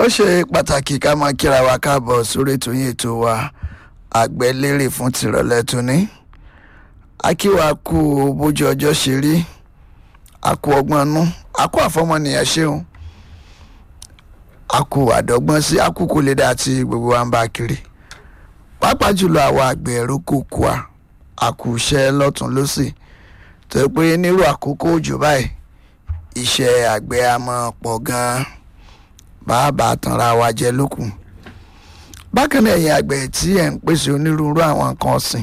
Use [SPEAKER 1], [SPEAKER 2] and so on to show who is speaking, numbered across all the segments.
[SPEAKER 1] ṣe pàtàkì ká máa kíra wa káàbọ̀ sórí ètò yín ètò wa àgbẹ̀lérè fún tìrọ̀lẹ́ tóní akíwa kú bójú ọjọ́ ṣe rí akú ọgbọ́n nú akú àfọmọnìyàn ṣeun akú àdọ́gbọ́n sí akú kò lè dá tí gbogbo wa ń bá kiri pàápàá jùlọ àwọn àgbẹ̀ ẹ̀rọ kòkó a akú iṣẹ́ lọ́tún lọ́sì tó yẹ pé nírú àkókò òjò báyìí iṣẹ́ àgbẹ̀ a máa pọ̀ gan-an bàbá tanra wa jẹ lókun bákan náà ẹ̀yin àgbẹ̀ tí ẹ̀ ń pèsè onírúurú àwọn nǹkan ọ̀sìn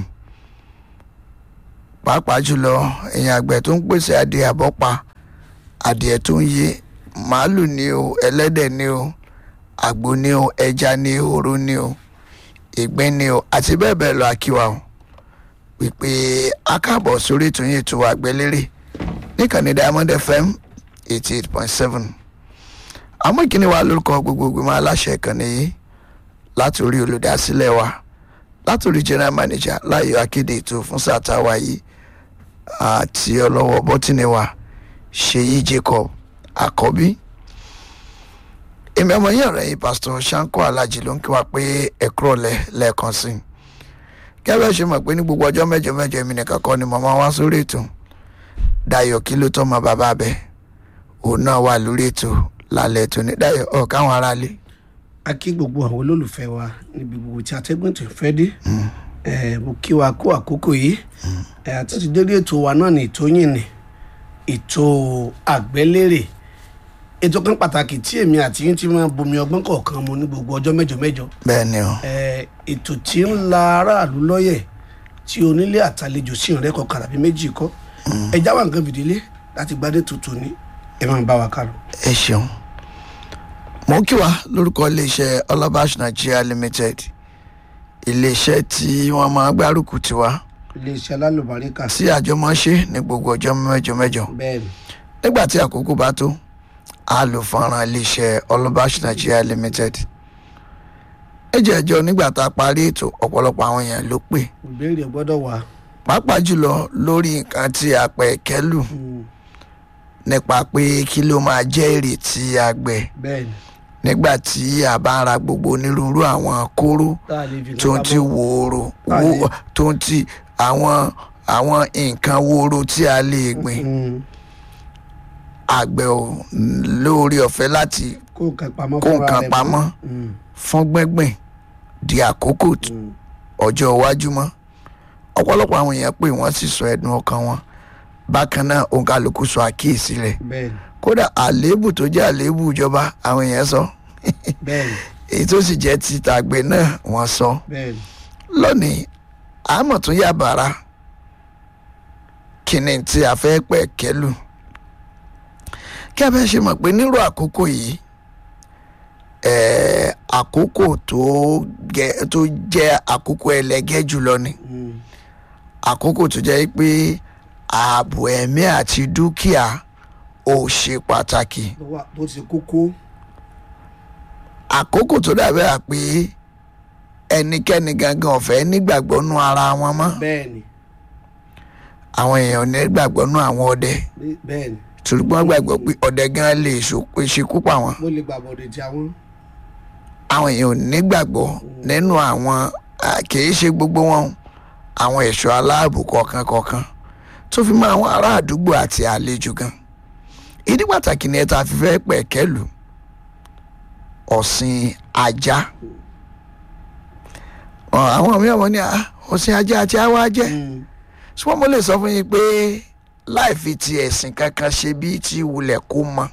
[SPEAKER 1] pàápàá jùlọ ẹ̀yin àgbẹ̀ tó ń pèsè adìẹ àbọ́pa adìẹ tó ń yé màálù ni o ẹlẹ́dẹ̀ ni o àgbo ni o ẹja ni o oró ni o ìgbín ni o àti bẹ́ẹ̀ bẹ́ẹ̀ lọ akíwa o pípé akáàbọ̀ sórí ètò yìí ètò àgbẹ̀lérè níkànnì Diamond FM eighty eight point seven àmọ́ ìkíni wa lórúkọ gbogbogbò máa láṣẹ ìkànnì yìí láti orí olùdásílẹ̀ wa láti orí general manager láyọ̀ akéde ètò fún sátàwá yìí àti ọlọ́wọ́ bọ́tìnì wa ṣèyí Jacob àkọ́bí èmi ọmọ yẹn ọ̀rẹ́ yìí pásítọ̀ Ṣáńkó Alájì ló ń kí wa pé ẹ̀kúrọ̀ lẹ̀ lẹ́ẹ̀kan sí i kẹ́bẹ́ ṣe mọ̀ pé ní gbogbo ọjọ́ mẹ́jọ mẹ́jọ èmi nìkan kọ́ ni mo máa wá sórí ètò Dayọ̀ kí ló tọ́ mọ bàbá bẹ́ẹ̀ òun náà wà lórí ètò lálẹ́ tó ní Dayọ̀ ọ̀ káwọn aráalé
[SPEAKER 2] a kí gbogbo àwọn olólùfẹ́ wa níbi gbogbo tí atẹ́gùn tó fẹ́ dé ẹ mo kí wa kó àkókò yìí ẹ àti ti dédé ètò wa náà ní ètò yìí ní ètò àgbẹ́lérè ètò kan pàtàkì tí èmi àti yín ti máa bomi ọgbọ́n kọ̀ọ̀kan mu ní gbogbo ọjọ́ mẹ́jọ mẹ́jọ
[SPEAKER 1] bẹ́ẹ̀ ni o
[SPEAKER 2] ẹ ètò tí ń la aráàlú lọ́yẹ̀ tí onílé àtàlejò sí ìrẹ́kọ̀ kàràbí méjì kọ́ ẹ jáwọ́ nǹkan fìdílé láti gbádé tuntun ní ẹ máa bá wa kálọ.
[SPEAKER 1] ẹ ṣeun mo kí wa lórúkọ iléeṣẹ́ Olabash Nigeria Limited iléeṣẹ́ tí wọ́n máa gbárùkù tiwa
[SPEAKER 2] iléeṣẹ́ alálùbáríkà
[SPEAKER 1] tí àjọmọ́ṣe ní gbogbo ọjọ́ mẹ́jọ mẹ́jọ
[SPEAKER 2] bẹ́ẹ̀ ni
[SPEAKER 1] nígbà tí àkókò bá tó a lò fọ́nrán iléeṣẹ́ Olabash Nigeria Limited ẹ jẹ́ ẹjọ́ nígbà tá a parí ètò ọ̀pọ̀lọpọ̀ àwọn èèyàn ló pè
[SPEAKER 2] ìbéèrè gbọ́dọ̀ wà.
[SPEAKER 1] pàápàá jùlọ lórí nǹkan tí a pẹ̀ kẹ́lù nípa pé kí ló máa jẹ́ èrè tí a gbẹ̀
[SPEAKER 2] bẹ́ẹ̀ ni
[SPEAKER 1] nígbà tí a bá ń ra gbogbo onírúurú àwọn kóró
[SPEAKER 2] tá a lè fi
[SPEAKER 1] tó ń ti wòòrò
[SPEAKER 2] Àlè.
[SPEAKER 1] wó- tó ń ti àwọn àwọn nǹkan wòòrò tí a lè gbìn
[SPEAKER 2] Mm,
[SPEAKER 1] àgbẹ̀ ò lóore ọ̀fẹ́ láti
[SPEAKER 2] kó nǹkan pamọ́
[SPEAKER 1] kó
[SPEAKER 2] fúnra
[SPEAKER 1] nǹkan
[SPEAKER 2] rẹ̀
[SPEAKER 1] pamọ́
[SPEAKER 2] Mm,
[SPEAKER 1] fún gbẹ́gbìn di àkókò t-
[SPEAKER 2] mm,
[SPEAKER 1] ọjọ́ iwájú mọ́ ọ̀pọ̀lọpọ̀ àwọn èèyàn pé wọ́n sì sọ ẹ̀dùn ọkàn wọn bákan náà òǹkàlùkù sọ àkíyèsí rẹ̀
[SPEAKER 2] bẹ́ẹ̀ ni
[SPEAKER 1] kódà àléébù tó jẹ́ àléébù ìjọba àwọn èèyàn sọ
[SPEAKER 2] bẹ́ẹ̀ ni
[SPEAKER 1] èyí tó sì jẹ́ ti tàgbẹ̀ náà wọ́n sọ
[SPEAKER 2] bẹ́ẹ̀ ni
[SPEAKER 1] lónìí àmọ̀ tún yà bàrà kíni tí a fẹ́ pẹ̀ kẹ́lù kí a fẹ́ ṣe mọ̀ pé nírú àkókò yìí ẹ̀ẹ́ àkókò tó gẹ- tó jẹ́ àkókò ẹlẹ́gẹ́ jùlọ ni
[SPEAKER 2] Mm,
[SPEAKER 1] àkókò tó jẹ́ pé ààbò ẹ̀mí àti dúkìá ò ṣe pàtàkì
[SPEAKER 2] tó wà- tó ti kókó
[SPEAKER 1] àkókò tó dàbẹ́ à pé ẹnikẹ́ni gangan ọ̀fẹ́ nígbàgbọ́ nú ara wọn mọ́
[SPEAKER 2] bẹ́ẹ̀ ni
[SPEAKER 1] àwọn èèyàn ò nígbàgbọ́ nú àwọn ọdẹ
[SPEAKER 2] bẹ́- bẹ́ẹ̀ ni
[SPEAKER 1] torí pé wọ́n gbàgbọ́ pé ọdẹ gan lè ṣo- ṣekú pa wọn
[SPEAKER 2] mo lè gbàgbọ́ de ti àwọn
[SPEAKER 1] àwọn èèyàn ò nígbàgbọ́ nínú àwọn à, kìí ṣe gbogbo wọn o, àwọn ẹ̀ṣọ́ aláàbò kọ̀ọ̀kan kọ̀ọ̀kan tó fi mọ́ àwọn ará àdúgbò àti àlejò gan ìdí pàtàkì ni ẹ ta fi fẹ́ pẹ̀kẹ́lù ọ̀sìn ajá Ọ, àwọn mìíràn wọn ní "Ah, ọ̀sìn ajá àti àwa jẹ́
[SPEAKER 2] Mm,
[SPEAKER 1] ṣùgbọ́n mo lè sọ fún yín pé láì fi ti ẹ̀sìn kankan ṣe bí ti wulẹ̀ kó mọ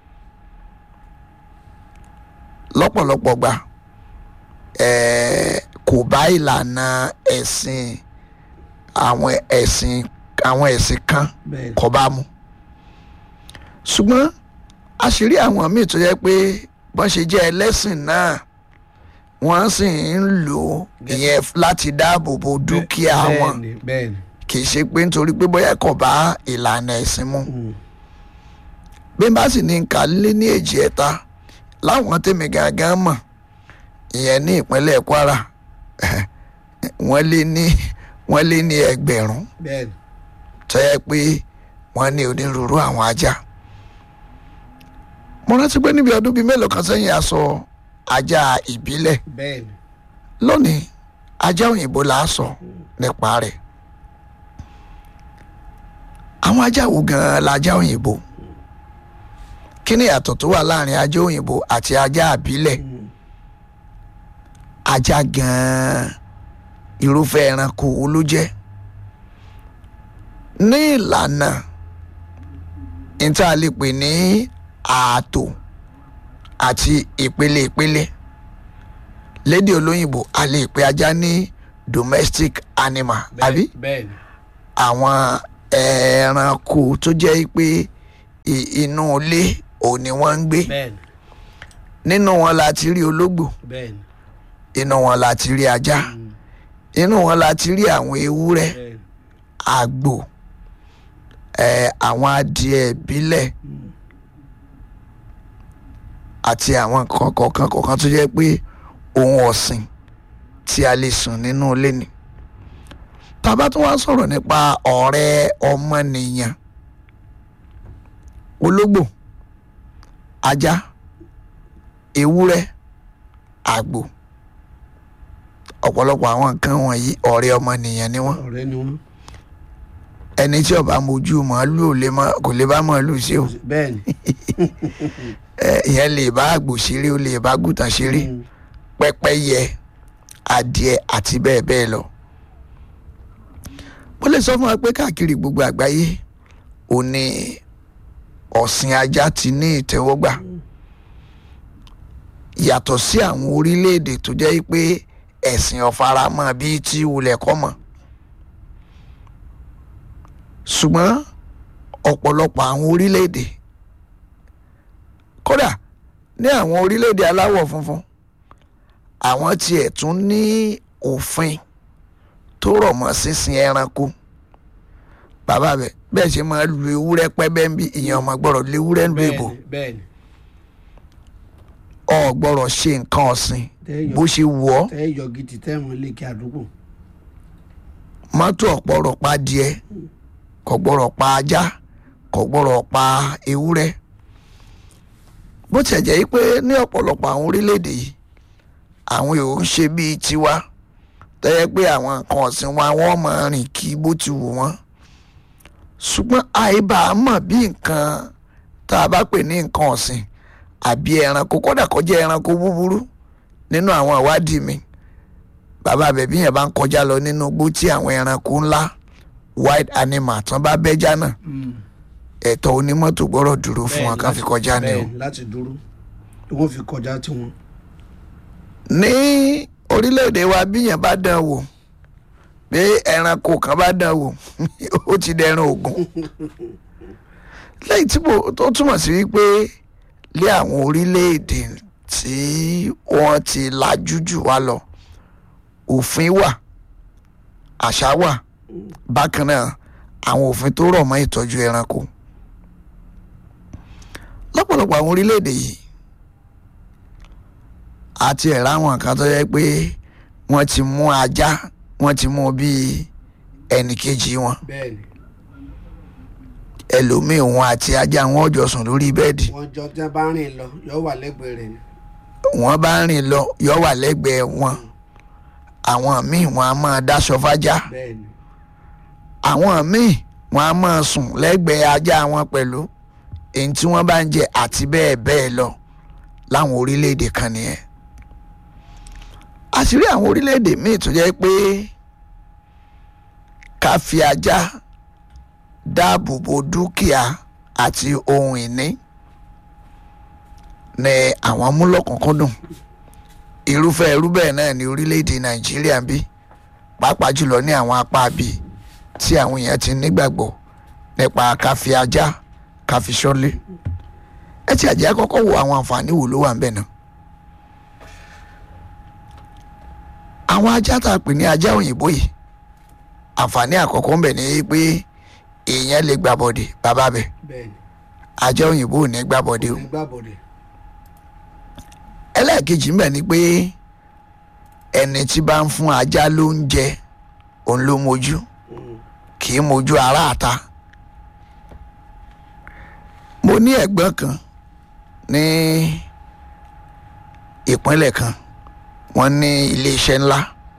[SPEAKER 1] lọ́pọ̀lọpọ̀ gbà ẹ̀ẹ́ kò bá ìlànà ẹ̀sìn àwọn ẹ̀sìn àwọn ẹ̀sìn kan
[SPEAKER 2] bẹ́ẹ̀ ni
[SPEAKER 1] kò bá mu ṣùgbọ́n àṣírí àwọn míì tó yẹ pé bọ́n ṣe jẹ́ ẹlẹ́sìn náà wọ́n sì ń lò ó ìyẹn láti dáàbò bo dúkìá wọn
[SPEAKER 2] bẹ́ẹ̀ ni bẹ́ẹ̀ ni
[SPEAKER 1] kì í ṣe pé nítorí pé bóyá kò bá ìlànà ẹ̀sìn mu
[SPEAKER 2] Mm,
[SPEAKER 1] bí n bá sì ní nǹkan lé ní èjì ẹ̀ta láwọn tèmi gangan mọ̀ ìyẹn ní ìpínlẹ̀ Kwara wọ́n lé ní wọ́n lé ní ẹgbẹ̀rún
[SPEAKER 2] bẹ́ẹ̀ ni
[SPEAKER 1] tó yẹ pé wọ́n ní onírúurú àwọn ajá mo rántí pé níbi ọdún bíi mélòó kan sẹ́yìn a sọ ajá ìbílẹ̀
[SPEAKER 2] bẹ́ẹ̀ ni
[SPEAKER 1] lónìí ajá òyìnbó là á sọ nípa rẹ̀ àwọn ajá wo gan-an lajá òyìnbó kí ni ìyàtọ̀ tó wà láàrin ajá òyìnbó àti ajá àbílẹ̀ ajá gan-an irúfẹ́ ẹranko wo ló jẹ́ ní ìlànà níta lè pè ní ààtò àti ìpele ìpele lédè olóyìnbó a lè pe ajá ní domestic animal àbí
[SPEAKER 2] bẹ́ẹ̀ ni
[SPEAKER 1] àwọn ẹranko tó jẹ́ pé i- inú ilé òun ni wọ́n ń gbé
[SPEAKER 2] bẹ́ẹ̀ ni
[SPEAKER 1] nínú wọn la ti rí ológbò
[SPEAKER 2] bẹ́ẹ̀ ni
[SPEAKER 1] inú wọn la ti rí ajá inú wọn la ti rí àwọn ewúrẹ́
[SPEAKER 2] bẹ́ẹ̀ ni
[SPEAKER 1] àgbò ẹ àwọn adìẹ ìbílẹ̀ àti àwọn nǹkan kọ̀ọ̀kan kọ̀ọ̀kan tó jẹ́ pé ohun ọ̀sìn tí a lè sùn nínú ilé ni. tàbá tó wá sọ̀rọ̀ nípa ọ̀rẹ́ ọmọnìyàn ológbò ajá ewúrẹ́ àgbò ọ̀pọ̀lọpọ̀ àwọn nǹkan wọ̀nyí ọ̀rẹ́ ọmọnìyàn ni wọ́n
[SPEAKER 2] ọ̀rẹ́ ni wọ́n
[SPEAKER 1] ẹni tí ọba mojú màálù ò lè má kò lè bá màálù ṣe o
[SPEAKER 2] bẹ́ẹ̀ ni
[SPEAKER 1] ẹ ìyẹn lè bá àgbò ṣeré ó lè bá gùtàn ṣeré pẹ́pẹ́yẹ adìẹ àti bẹ́ẹ̀ bẹ́ẹ̀ lọ. mo lè sọ fún wa pé káàkiri gbogbo àgbáyé ò ní ọ̀sìn ajá ti ní ìtẹ́wọ́gbà yàtọ̀ sí àwọn orílẹ̀-èdè tó jẹ́ pé ẹ̀sìn ọ̀faramọ́ bíi tí wulẹ̀ kọ́ mọ̀ ṣùgbọ́n ọ̀pọ̀lọpọ̀ àwọn orílẹ̀-èdè kódà ní àwọn orílẹ̀-èdè aláwọ̀ funfun àwọn tiẹ̀ tún ní òfin tó rọ̀ mọ́ sísìn ẹranko bàbá bẹ bẹ́ẹ̀ ṣe máa lu ewúrẹ́ pẹ́bẹ́ ń bí ìyẹn ọmọ gbọ́dọ̀ lu ewúrẹ́ ń lu èbò
[SPEAKER 2] bẹ́ẹ̀ ni bẹ́ẹ̀ ni
[SPEAKER 1] ọ gbọ́dọ̀ ṣe nǹkan ọ̀sìn
[SPEAKER 2] Tẹ́yọ̀.
[SPEAKER 1] bó ṣe wù ọ́
[SPEAKER 2] tẹ́ yọ gidi tẹ́ wọn lè kí àdúgbò
[SPEAKER 1] mọ́tò ọ̀pọ̀rọ̀ pa adìẹ kò gbọ́dọ̀ pa ajá kò gbọ́dọ̀ pa ewúrẹ́ bó tiẹ̀ jẹ́ pé ní ọ̀pọ̀lọpọ̀ àwọn orílẹ̀-èdè yìí àwọn èrò ń ṣe bíi tiwa tẹ́yẹ pé àwọn nǹkan ọ̀sìn wa wọ́n máa rìn kí bó ti wù wọ́n ṣùgbọ́n àìbá mọ̀ bí nǹkan tá a bá pè ní nǹkan ọ̀sìn àbí ẹranko kódà kó jẹ́ ẹranko búburú nínú àwọn ìwádìí mi bàbá bẹ̀bí yẹn bá ń kọjá lọ nínú igbó tí àwọn ẹranko ńlá wild animal tán bá bẹ́jà náà ẹ̀tọ́ onímọ́tò gbọ́dọ̀ dúró fún wọn kán fi kọjá ni o.
[SPEAKER 2] bẹ́ẹ̀ ni láti dúró tí wọ́n fi kọjá tiwọn
[SPEAKER 1] ní orílẹ̀-èdè wa bí yẹn bá dán wò pé ẹranko kan bá dán wò ó ti dẹran ògùn lẹ́yìn tí mo tó túmọ̀ sí wípé lé àwọn orílẹ̀-èdè tí wọ́n ti lajú jù wá lọ òfin wà àṣà wà bákan náà àwọn òfin tó rọ̀ mọ́ ìtọ́jú ẹranko lọ́pọ̀lọpọ̀ àwọn orílẹ̀-èdè yìí àti ẹ̀rọ àwọn nǹkan tó yẹ pé wọ́n ti mú ajá wọ́n ti mú bíi ẹnì kejì wọn
[SPEAKER 2] bẹ́ẹ̀ ni
[SPEAKER 1] ẹlòmíì wọn àti ajá wọn ò jọ sùn lórí bẹ́ẹ̀dì
[SPEAKER 2] wọ́n jọ tí wọ́n bá rìn lọ yọ wà lẹ́gbẹ̀ẹ́ rẹ̀ ni
[SPEAKER 1] wọ́n bá rìn lọ yọ wà lẹ́gbẹ̀ẹ́ wọn àwọn míì wọn a máa dáṣọ fájá
[SPEAKER 2] bẹ́ẹ̀ ni
[SPEAKER 1] àwọn míì wọn a máa sùn lẹ́gbẹ̀ẹ́ ajá wọn pẹ̀lú èyí tí wọ́n bá ń jẹ àti bẹ́ẹ̀ bẹ́ẹ̀ lọ láwọn orílẹ̀-èdè kan nìyẹn àṣírí àwọn orílẹ̀-èdè míì tó jẹ́ pé ká fi ajá dáàbò bo dúkìá àti ohun ìní ní àwọn amúlọ́kùnkúndùn irúfẹ́ irú bẹ́ẹ̀ náà ní orílẹ̀-èdè nàìjíríà ń bí pàápàá jùlọ ní àwọn apá bíi tí àwọn èèyàn ti nígbàgbọ́ nípa ká fi ajá ká fi ṣọ́lé ẹ ti àjẹ́ kọ́kọ́ wo àwọn àǹfààní wo ló wà ń bẹ̀ náà àwọn ajá tá a pè ní ajá òyìnbó yìí àǹfààní àkọ́kọ́ ń bẹ̀ ní pé èèyàn lè gbàbọ̀dè bàbá bẹ̀
[SPEAKER 2] bẹ́ẹ̀ ni
[SPEAKER 1] ajá òyìnbó ò ní gbàbọ̀dè o
[SPEAKER 2] nígbà bọ̀dẹ̀
[SPEAKER 1] ẹlẹ́ẹ̀kejì ń bẹ̀ ni pé ẹni tí bá ń fún ajá lóúnjẹ òun ló mojú kì í mojú aráàta mo ní ẹ̀gbọ́n kan ní ìpínlẹ̀ kan wọ́n ní iléeṣẹ́ ńlá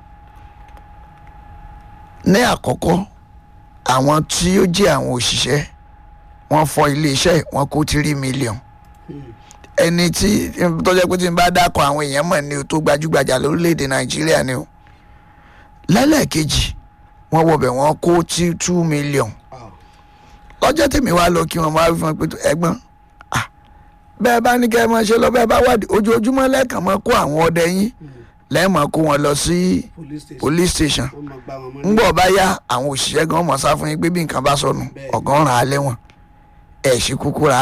[SPEAKER 1] ní àkọ́kọ́ àwọn tí ó jẹ́ àwọn òṣìṣẹ́ wọ́n fọ́ iléeṣẹ́ yìí, wọ́n kó tírí mílíọ̀n ẹni tí tó jẹ́ pé tí n bá dákọ̀ àwọn èèyàn mọ̀ ní o tó gbajúgbajà lórílẹ̀‐èdè nàìjíríà ni o lẹ́lẹ́kejì wọ́n wọbẹ̀ wọ́n kó tí two million
[SPEAKER 2] Ah,
[SPEAKER 1] lọ́jọ́ tèmi wá lọ kí wọ́n máa fi wọn pé tó, ẹ̀gbọ́n ah, bẹ́ẹ̀ bá ní kẹ́ ẹ máa ṣe lọ bẹ́ẹ̀ bá wádìí ojoojúmọ́ lẹ́ẹ̀kan máa kó àwọn ọdẹ yín lẹ́ẹ̀mọ́ kó wọn lọ sí
[SPEAKER 2] police station
[SPEAKER 1] police station
[SPEAKER 2] wọ́n máa gbá wọn mọ́
[SPEAKER 1] ńgbọ́ bá yá àwọn òṣìṣẹ́ gan mọ̀ sá fún yín pé bí nǹkan bá sọnù
[SPEAKER 2] Bẹ́ẹ̀.
[SPEAKER 1] ọ̀gán ràn án lẹ́wọ̀n ẹ̀ ṣí kúkú ra